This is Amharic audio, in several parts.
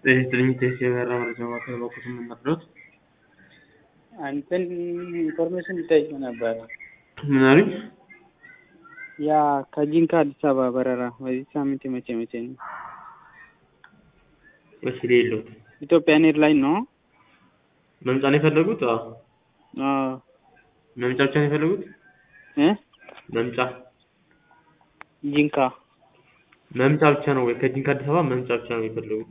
ትንሽ የበራ መረጃ ማዕከል በኩል የምናፍረት አንተን ኢንፎርሜሽን ልጠይቅ ነበረ። ምን አሉኝ? ያ ከጂንካ አዲስ አበባ በረራ በዚህ ሳምንት የመቼ መቼ ነው? እሺ ሌሎት ኢትዮጵያን ኤርላይን ነው? መምጫ ነው የፈለጉት? አዎ አዎ መምጫ ብቻ ነው የፈለጉት? እ መምጫ ጂንካ መምጫ ብቻ ነው ወይ? ከጂንካ አዲስ አበባ መምጫ ብቻ ነው የፈለጉት?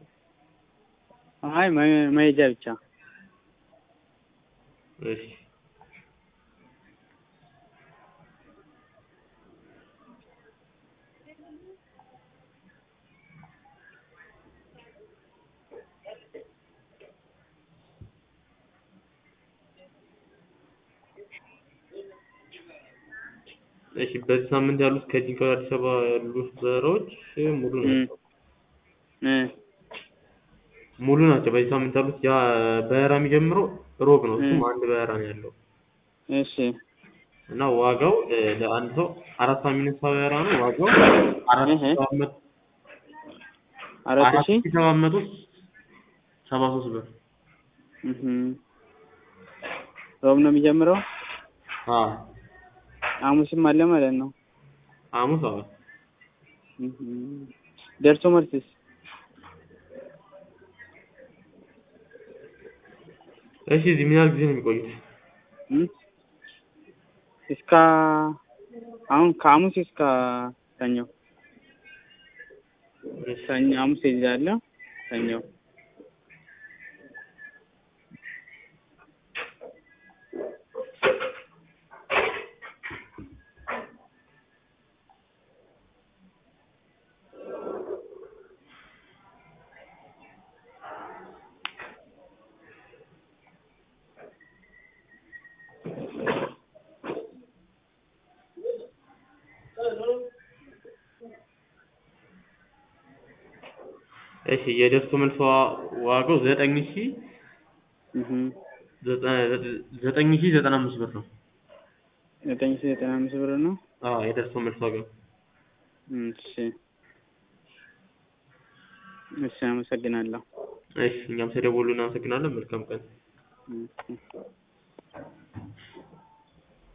አይ መ- መሄጃ ብቻ እሺ እሺ በዚህ ሳምንት ያሉት ከጂንካ ወደ አዲስ አበባ ያሉት በረራዎች ሙሉ ናቸው። እ ሙሉ ናቸው። በዚህ ሳምንት ያሉት ያ በረራ የሚጀምረው ሮብ ነው። እሱም እ አንድ በረራ ነው ያለው እሺ እና ዋጋው እ ለአንድ ሰው አራት ሰዓት የሚነሳ በረራ ነው። ዋጋው አራት እህ ሺህ ሰባት መቶ አራት አራት ሺህ ሺህ ሰባት መቶ ሰባ ሶስት ብር እህ ሮብ ነው የሚጀምረው። አዎ ሐሙስም አለ ማለት ነው። ሐሙስ አዎ እህ ደርሶ መልስስ እሺ እዚህ ምን ያህል ጊዜ ነው የሚቆዩት? እ እስከ አሁን ከሐሙስ እስከ ሰኞ እሺ ሰኞ ሐሙስ እይዛለሁ ሰኞ እሺ የደርሶ መልስ ዋ- ዋጋው ዘጠኝ ሺህ እህ ዘጠ- ዘጠኝ ሺህ ዘጠና አምስት ብር ነው። ዘጠኝ ሺህ ዘጠና አምስት ብር ነው። አዎ የደርሶ መልስ ዋጋው እሺ እሺ አመሰግናለሁ። እሺ እኛም ስለደወሉ እናመሰግናለን። መልካም ቀን። እሺ